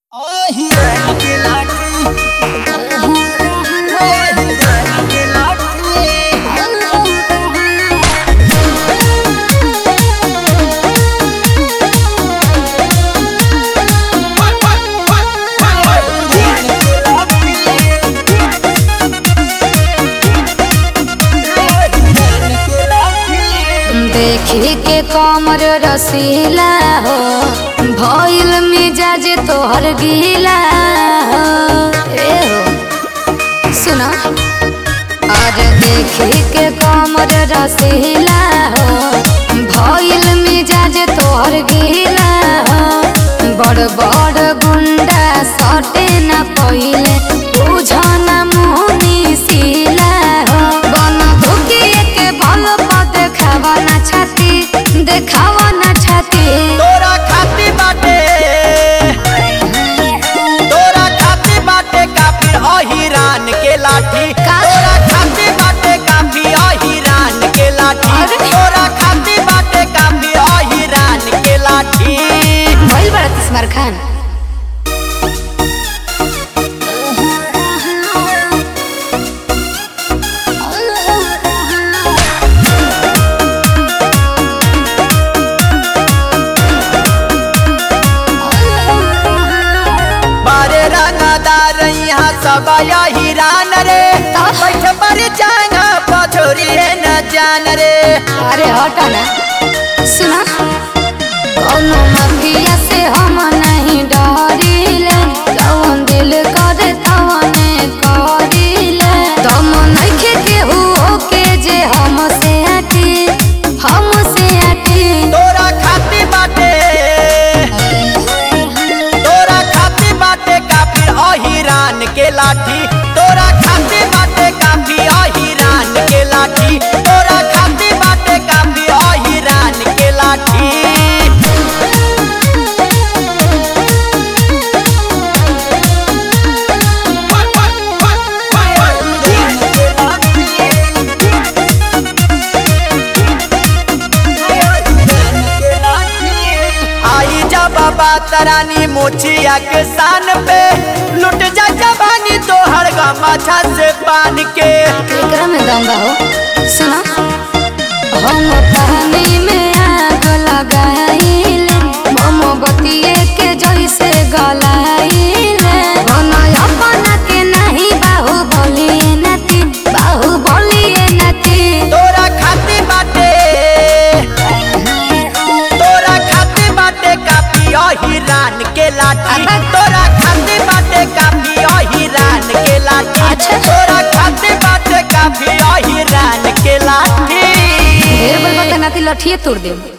देखी के कमर रसीला हो भइल मिजाज तोहर गीला हो ए हो सुना और देखी के कमर रसीला हो भइल मिजाज तोहर गीला हो बड़ बड़ गुंडा सटे न पहिले बुझन मुहनी सीला हो बन धुकिए के बल पर देखावा ना छाती देखावा ना छाती तोरा खाती बाटे तोरा खाती बाटे काफी अहिरान के लाठी का? तोरा खाती बाटे काफी अहिरान के लाठी अरे? तोरा खाती बाटे काफी अहिरान के लाठी भइल बड़ा तिस्मार खान बारे रंगदार यहाँ सब अहिरान रे बैठ पर जाएगा पछोरी है न जान रे अरे हटा ना सुना कौनो माफिया से हम नहीं डरिले जवन दिल करे तवने करिले दम नइखे केहू के जे हमसे हटी हमसे हटी तोरा खाती बाटे तोरा खाती बाटे काफी अहिरान के लाठी तोरा खाती बाटे काफी अहिरान के लाठी तोरा खाती बाटे काफी अहिरान के लाठी आई जा बाबा तरानी मोचिया के सान पे लुट जा जवानी तोहर गमाछा से पान के एकरा में दम बा हो सुना हम पानी में आग लगाइले मोमबत्ती के जैसे गलाइले बना अपना के नहीं बाहु बोलिए नती बाहु बोलिए नती तोरा खाती बाटे तोरा खाती बाटे काफी अहिरान के लाठी अबे। तोरा खाती बाटे काफी अहिरान के लाठी अच्छा। तोरा खाती बाटे काफी अहिरान के लाठी ढेर बोल बता नाती लठिए तोड़ दे